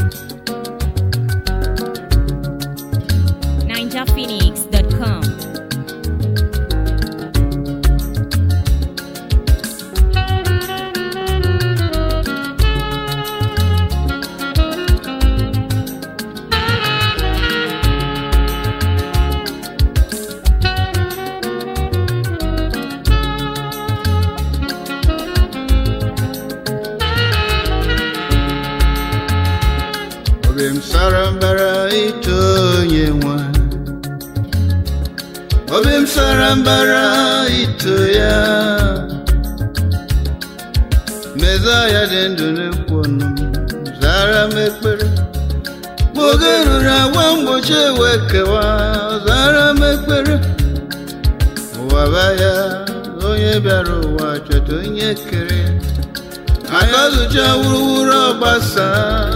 ninjaphoenix.com. obi m sara mbara ito onye nwe obi m sara mbara ito ya meza ya dị ndụ n'ekwu ọnụ m zara m ekpere ma oge ruru agwa mgbochi ewe kewa zara m ekpere ụwa ba ya onye bịara ụwa chọta onye kere ya aka zụcha wuruwuru ọgbasa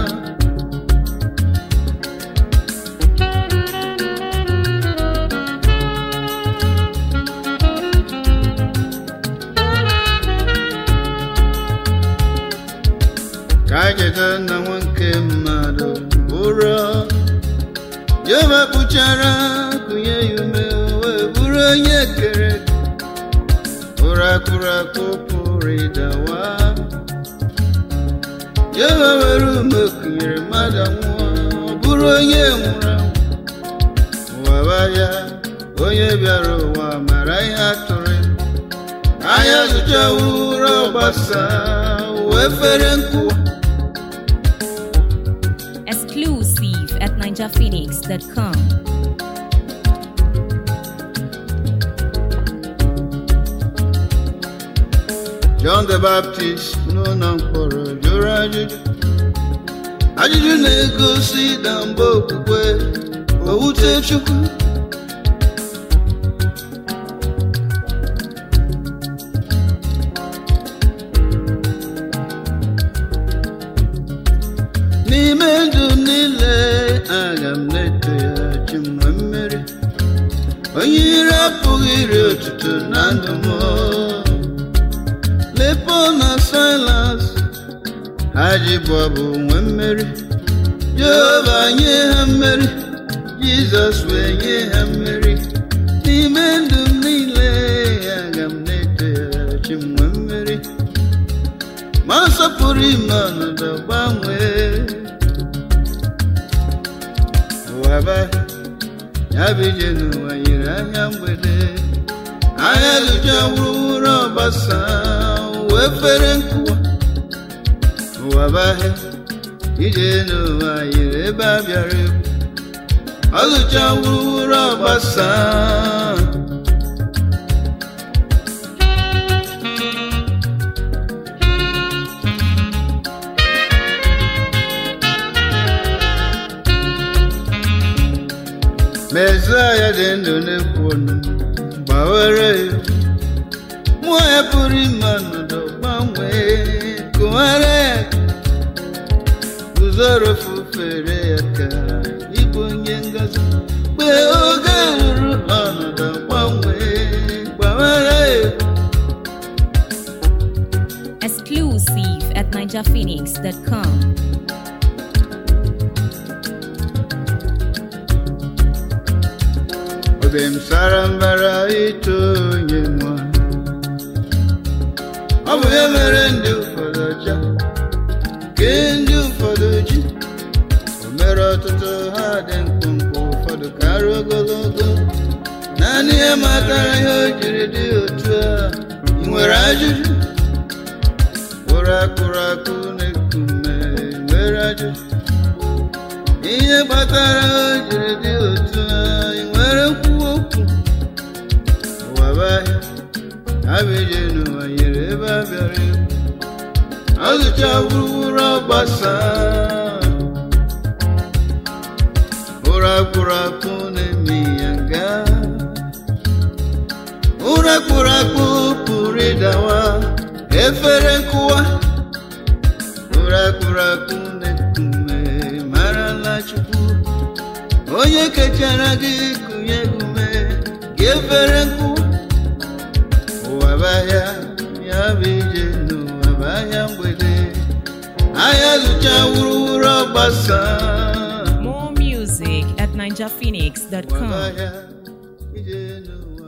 ka a cheta na nwoke mmadụ bụrụ ya mepụchara kụnye ya ume wee bụrụ onye kere ụra kụrụ akụ pụrụ ịdawa ya were ume kụnyere mmadụ nwụọ ọ bụrụ onye nwụrụ anwụ ụwa ba ya onye bịara ụwa mara ihe atụrụ ya anya zụcha ụra ọgbasa wee fere nkụwa Exclusive at ninjaphoenix.com. John the Baptist n'ụlọ mkpọrọ jụrụ ajụjụ ajụjụ na-egosi na mgbe okwukwe owute Chukwu n'ime ndụ m niile aga m na-eto ya chi m nwee mmeri onye ire apụghị iri otuto na ndụ m lepo na silas ha ji bụ ọbụ nwee mmeri jehova nye ha mmeri jizọs wee nye ha mmeri n'ime ndụ m niile aga m na-eto ya chi m nwee mmeri ma nsọpụrụ ime ọnọdụ gbanwee ụwa ba ya bụ ije n'ụwa yiri anya mgbede anya zụcha wuruwuru ọgbasa wee fere nkụwa ụwa bahịa ije n'ụwa yiri ebe a bịara egwu ọ zụcha wuruwuru ọgbasa Mesaya dị ndụ na-ekwu ọnụ gbawere ya mmụọ ya pụrụ ime ọnọdụ gbanwee kụwara ya guzoro fufere ya ka ịbụ onye ngozi mgbe oge ruru ọnọdụ gbanwee gbawara ya Exclusive at ninjaphoenix.com. obi m sara mbara ito onye nwa ọ bụ ya mere ndị ụfọdụ ọcha ke ndị ụfọdụ ji o mere ọtụtụ ha dị mkpụmkpụ ụfọdụ karịa ogologo naanị ya matara ihe o jiri dị otu a ị nwere ajụjụ ụra akụrụ akụ na-ekume nwere ajụjụ ihe kpatara o jiri dị otu a ị nwere nkwuwa okwu ụwa bụ ahịa abịje n'ụwa nyere ebe a bịara egwu ọzụcha gburugburu ọgbasa ụra kpụrụ akpụ na-eme ya nga ụra kpụrụ akpụ pụrụ ịdawa efere nkụwa ụra kpụrụ akpụ na-ekume marala chukwu onye kechara gị kụnye gị ume gị efere nkụwa ụwa bụ ahịa ya bụ ije n'ụwa bụ ahịa mgbede ahịa zụcha wuruwuru ọgbasa More music at NigerPhoenix.com. ahịa ije n'ụwa